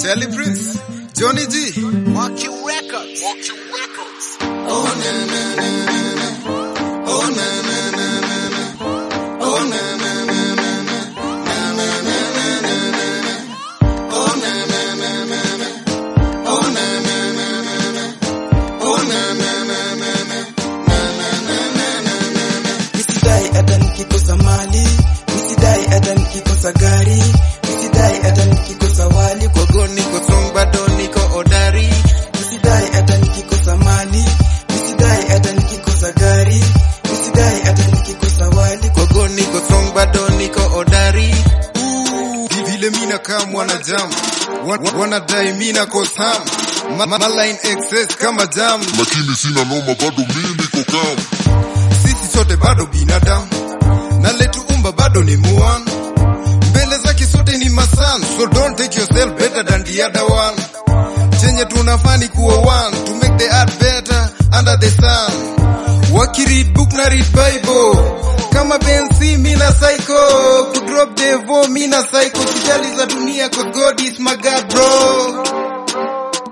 Charlie Prince, Johnny G, Mark you records. Mark you records. Oh na na na na na. Oh na na na na na. Oh na na na na na. Na na na na na na na. Oh na na na na na. Oh na na na na na. Oh na na na na na. Na na na na na na na. Nisidai hata nikikosa mali, nisidai hata nikikosa gari, nisidai hata nikikosa wali kwa Go niko song bado niko odari. nisidai hata nikikosa mali, nisidai hata nikikosa gari, nisidai hata nikikosa wali kwa Go niko song bado niko odari. Ooh, vile mina kama mwana jam. Wan- Wanadai mina kosam. Ma, ma line excess kama jam. lakini sina noma, bado mimi niko calm. Sisi sote bado binadamu. Na letu umba bado ni muan. Mbele zake sote ni masan. So don't take yourself better than the other one. Chenye tunafani kuwa one. To make the art better under the sun. Wakiread book na read bible. Kama Bensi mina psycho. Kudrop devo mina psycho. Sijali za dunia kwa God is my God bro.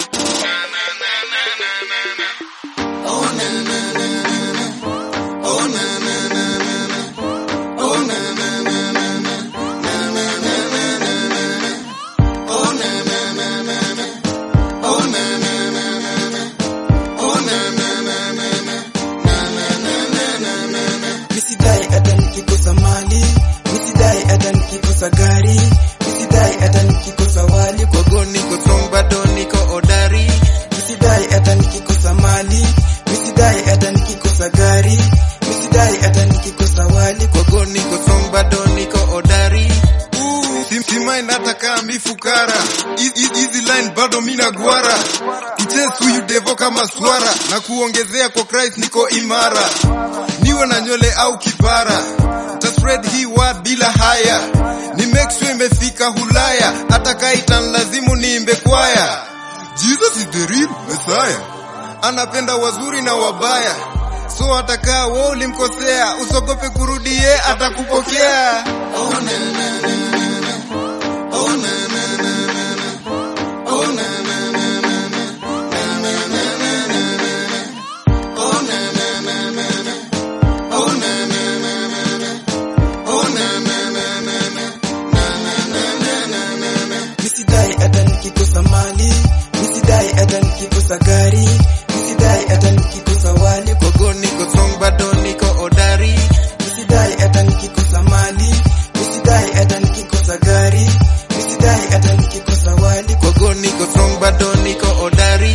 nisidai hata nikikosa mali, nisidai hata nikikosa gari, nisidai hata nikikosa wali kwa Go niko song bado niko odari. nisidai hata nikikosa mali, nisidai hata nikikosa gari, nisidai hata nikikosa wali kwa Go niko song bado niko odari. Ooh, si, si mind hata kama mi fukara. Hi- hi- Hizi line bado mina gwara. Kuchase huyu devo kama swara na kuongezea kwa Christ niko imara. Niwe na nywele au kipara. Ta spread hii word bila haya. Ni make sure imefika Hulaya. Hata kaitan lazimu niimbe kwaya. Jesus is the real Messiah. Anapenda wazuri na wabaya. So atakaa wewe ulimkosea, usogope kurudie, atakupokea. Oh, na, na, na, na, na. Oh, na, na, na, na, na. Oh, na, na, na, na, na. Na, na, na, na, na, na, na. Oh, na, na, na, na, na. Oh, na, na, na, na, na. Oh, na, na, na, na, na. Na, na, na, na, na, na, na. nisidai hata nikikosa mali, nisidai hata nikikosa gari, nisidai hata nikikosa wali kwa Go niko song bado niko odari. nisidai hata nikikosa mali, nisidai hata nikikosa gari, nisidai hata nikikosa wali kwa Go niko song bado niko odari.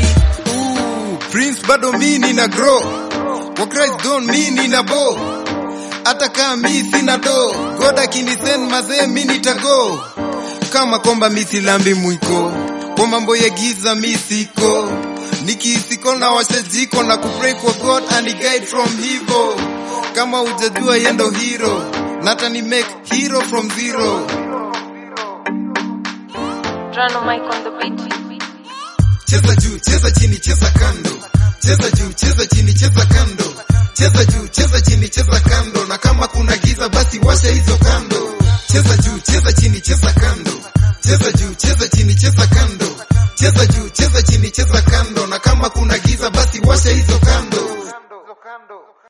Ooh, Prince bado mi nina grow. Kwa Christ don't mi nina bo. Hata kama mi sina do. God akinisend mazee mi nitago. Kama kwamba mi silambi mwiko. Kwa mambo ya giza mi siko. Nikisiko na washa jiko na kupray kwa God and guide from evil. Kama ujajua yendo hero. Nata ni make hero from zero. Drano mic on the beat. cheza juu cheza chini cheza kando cheza juu cheza chini cheza kando cheza juu cheza chini cheza kando na kama kuna giza basi washa hizo kando cheza juu cheza chini cheza kando cheza juu cheza chini cheza kando